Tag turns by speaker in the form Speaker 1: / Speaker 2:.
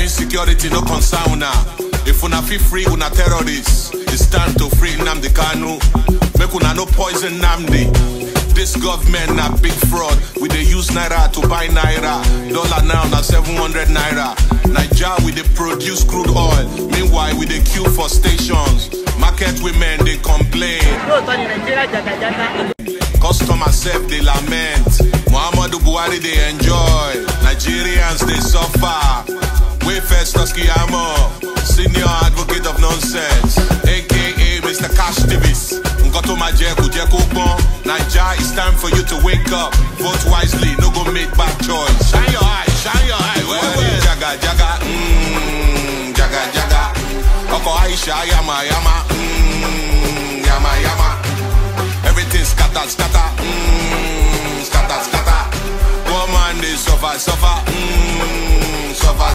Speaker 1: Insecurity no concern una. If una feel free, una terrorists. It's time to free Nnamdi Kanu. Make una no poison Namdi. This government na big fraud. We dey use naira to buy naira. Dollar now na 700 naira. Naija we dey produce crude oil. Meanwhile we dey queue for stations. Market women dey complain.
Speaker 2: lóòótọ́ ni nàìjíríà jàgàjàgà.
Speaker 1: Customers sef dey lament. Muhammadu Buhari dey enjoy. Nigerians dey suffer. Wey first Toskiyamo, senior advocate of nonsense, aka Mr. Cash Davis. Nǹkan tó máa jẹ kò jẹ́ kó gbọ́n. Naija it's time for you to wake up. Vote wisely, no go make bad choice. Shine your eye, shine your eye. Well, well. Jaga jaga, mm, jaga jaga. Ọkọ̀ Aisha yama yama, mm, yama yama. Everything scatter, scatter, mm, scatter, scatter. Poor man, they suffer, suffer, mm, suffer,